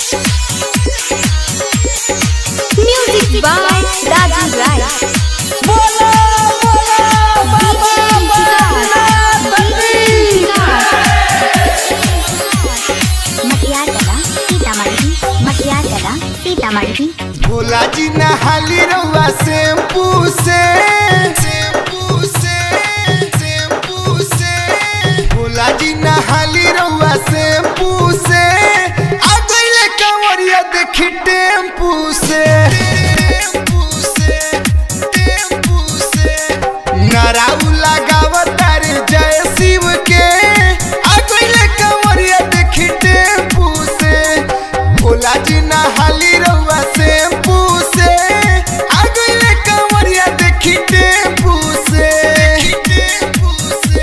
Music by Raju Rai. बोला बोला बाबा मटियार कला सीतामढ़ी मटियार कला सीतामढ़ी भोला जी नहाली रउआ शैम्पू से शैम्पू से शैम्पू से भोला जी नहाली रउआ शैम्पू से आ गइले कंवरिया देखी टेम्पू से टेम्पू से टेम्पू से नाराऊ लगावता रे जय शिव के आ गइले कंवरिया देखी टेम्पू से भोला जी नहाली रउआ शैम्पू से आ गइले कंवरिया देखी टेम्पू से टेम्पू से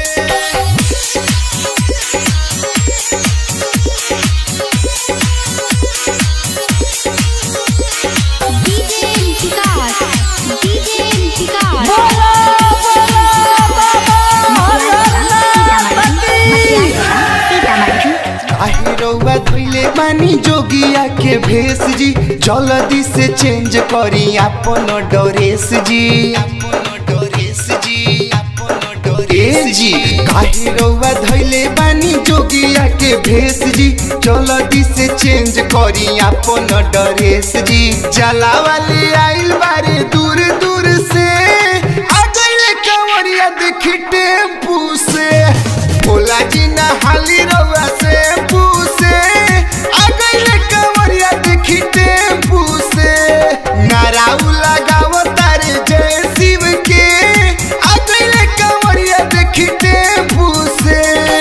DJ Vikas. DJ Vikas. बोला बोला बाबा मटियार कला सीतामढ़ी काहे रउआ धोइले बानी जोगिया के भेष जी जल्दी से चेंज करी अपन ड्रेस जी ए जी काहे रउआ धोइले बानी जोगिया के भेष जी जल्दी से चेंज करी अपन ड्रेस जी जला वाली आइल बारे दूर दूर से आ गइले कंवरिया देखी टेम्पू से भोला जी नहाली रउआ से पूसे आ गइले कंवरिया देखी टेम्पू से नाराऊ लगावता रे जय शिव के आ गइले कंवरिया देखी टेम्पू से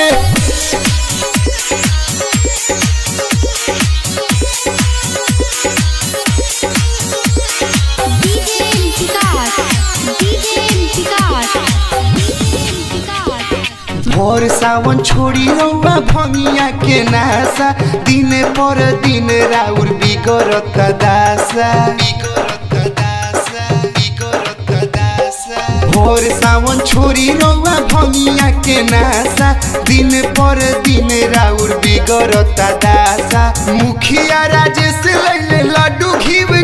DJ Vikas. DJ Vikas. Vikas. भोर सावन छोड़ी रउआ भंगिया के नासा दिन पर दिन राउर बिगड़त दासा भोर सावन छोड़ी रउआ भंगिया के नासा दिन पर दिन राउर बिगड़त दासा मुखिया राजेश लैले लड्डू घीव